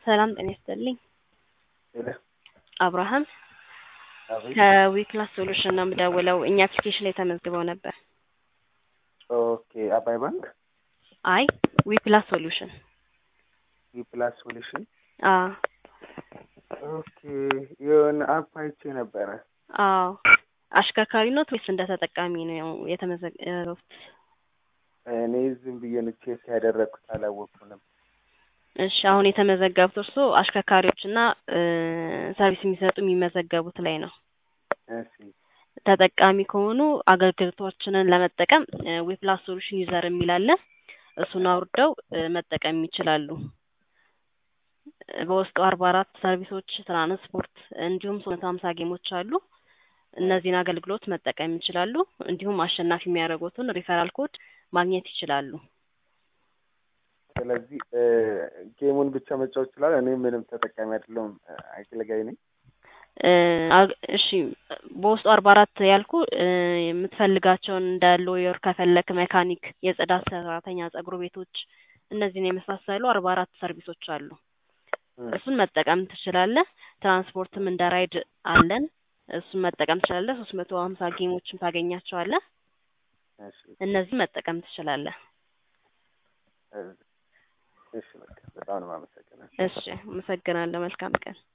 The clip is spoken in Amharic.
ሰላም ጤና ይስጥልኝ። ሄሎ አብርሃም አቤት። ከዊክላስ ሶሉሽን ነው የምደውለው። እኛ አፕሊኬሽን ላይ ተመዝግበው ነበር። ኦኬ አባይ ባንክ አይ ዊፕላስ ሶሉሽን። ዊፕላስ ሶሉሽን። አዎ ኦኬ የሆነ አፕ አይቼ ነበረ። አዎ አሽከርካሪ ኖት ወይስ እንደ ተጠቃሚ ነው የተመዘገቡት? እኔ ዝም ብዬ ነው ቼክ ያደረግኩት አላወቅኩንም። እሺ አሁን የተመዘገቡት እርስዎ አሽከርካሪዎችና ሰርቪስ የሚሰጡ የሚመዘገቡት ላይ ነው። እሺ ተጠቃሚ ከሆኑ አገልግሎቶችንን ለመጠቀም ዊፕላስ ሶሉሽን ዩዘር የሚል አለ። እሱን አውርደው መጠቀም ይችላሉ። በውስጡ አርባ አራት ሰርቪሶች፣ ትራንስፖርት እንዲሁም ሶስት መቶ ሀምሳ ጌሞች አሉ። እነዚህን አገልግሎት መጠቀም ይችላሉ። እንዲሁም አሸናፊ የሚያደርጉትን ሪፈራል ኮድ ማግኘት ይችላሉ። ስለዚህ ጌሙን ብቻ መጫወት ይችላል። እኔ ምንም ተጠቃሚ አይደለሁም፣ አገልጋይ ነኝ። አግ- እሺ በውስጡ አርባ አራት ያልኩ የምትፈልጋቸውን እንደ ሎየር ከፈለክ መካኒክ፣ የጽዳት ሰራተኛ፣ ጸጉር ቤቶች እነዚህን የመሳሰሉ አርባ አራት ሰርቪሶች አሉ። እሱን መጠቀም ትችላለህ። ትራንስፖርትም እንደ ራይድ አለን። እሱን መጠቀም ትችላለህ። ሶስት መቶ ሀምሳ ጌሞችን ታገኛቸዋለህ። እሺ እነዚህ መጠቀም ትችላለህ። እሺ በቃ በጣም ነው የማመሰግነው። እሺ አመሰግናለሁ። መልካም ቀን።